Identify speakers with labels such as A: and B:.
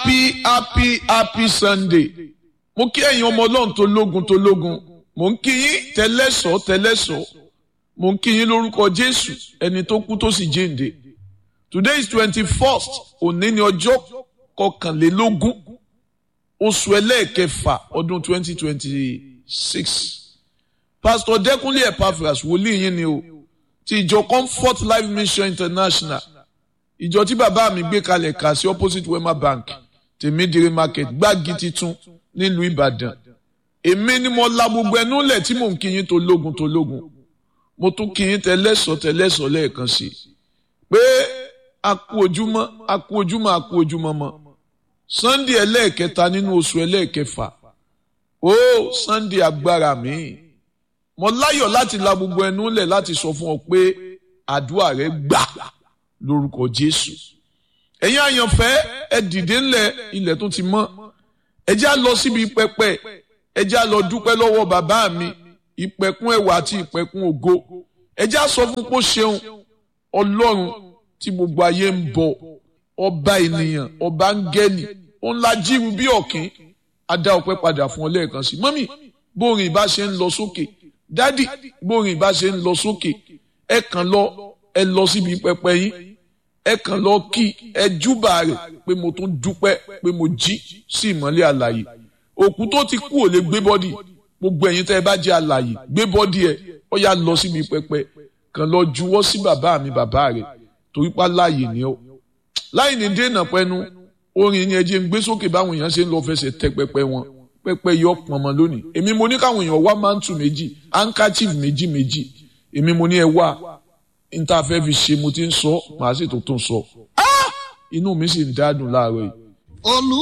A: happy happy happy sunday mo kí ẹ̀yin ọmọ ọlọ́run tó lógun tó lógun mo ń kí yín tẹ́lẹ̀sọ́ tẹ́lẹ̀sọ́ mo ń kí yín lórúkọ jésù ẹni tó kú tó sì jíǹde today is twenty first òní ni ọjọ́ kọkànlélógún oṣù ẹlẹ́ẹ̀kẹfà ọdún twenty twenty six pastor dẹ́kunlé epaphras wòlíì yín ni o ti ìjọ comfort life mission international ìjọ tí bàbá mi gbé kalẹ̀ kà sí opposite wema bank tèmídìrí market gbági titun nílùú ìbàdàn èmi ni mo la gbogbo ẹnu lẹ̀ tí mò ń kíyìn tó lógun tó lógun mo tún kíyìn tẹlẹ́sọ̀ tẹlẹ́sọ̀ lẹ́ẹ̀kan sí i pé a kú ojúmọ́ a kú ojúmọ́ a kú ojúmọ́ mọ́ sunday ẹlẹ́ẹ̀kẹta nínú oṣù ẹlẹ́ẹ̀kẹfà ó sunday agbára mi mo láyọ̀ láti la gbogbo ẹnu lẹ̀ láti sọ fún ọ pé àdúrà rẹ gbà lórúkọ jésù ẹ̀yin àyànfẹ́ ẹ dìde ńlẹ̀ ilẹ̀ tó ti mọ́ ẹ já lọ síbi pẹpẹ ẹ já lọ dúpẹ́ lọ́wọ́ bàbá mi ìpẹ̀kun ẹwà àti ìpẹ̀kun ògo ẹ já sọ fún pé ó ṣeun ọlọ́run tí gbogbo ayé ń bọ ọba ènìyàn ọba áńgẹ́lì òun la jíru bí ọ̀kín adá ọpẹ́ padà fún ọ lẹ́ẹ̀kan sí mọ́mì bórin ìbá ṣe ń lọ sókè dádì bórin ìbá ṣe ń lọ sókè ẹ kàn lọ ẹ lọ síbi pẹpẹ yín ẹ kàn lọ kí ẹ júbà rẹ̀ pé mo tún dúpẹ́ pé mo jí sí ìmọ́lẹ̀ àlàyé òkú tó ti kú ò lè gbé bọ́dì gbogbo ẹ̀yin tẹ́ ẹ bá jẹ́ àlàyé gbé bọ́dì ẹ ó yá lọ síbi pẹpẹ kàn lọ juwọ́ sí bàbá mi bàbá rẹ̀ torí pa láàyè ni ó láì ní dènà pẹnu orin ni ẹ jẹ́ ń gbé sókè báwọn èèyàn ṣe ń lọ fẹsẹ̀ tẹ pẹpẹ wọn pẹpẹ yọ pọnmọ lónìí èmi mo ní káwọn èèyàn wá mántù méjì handkerchief méjì méjì èmi mo ní ẹ wá níta fẹ́ fi ṣe mo ti ń sọ màá sì tó tún sọ inú mi sì ń dádùn láàárọ̀ yìí.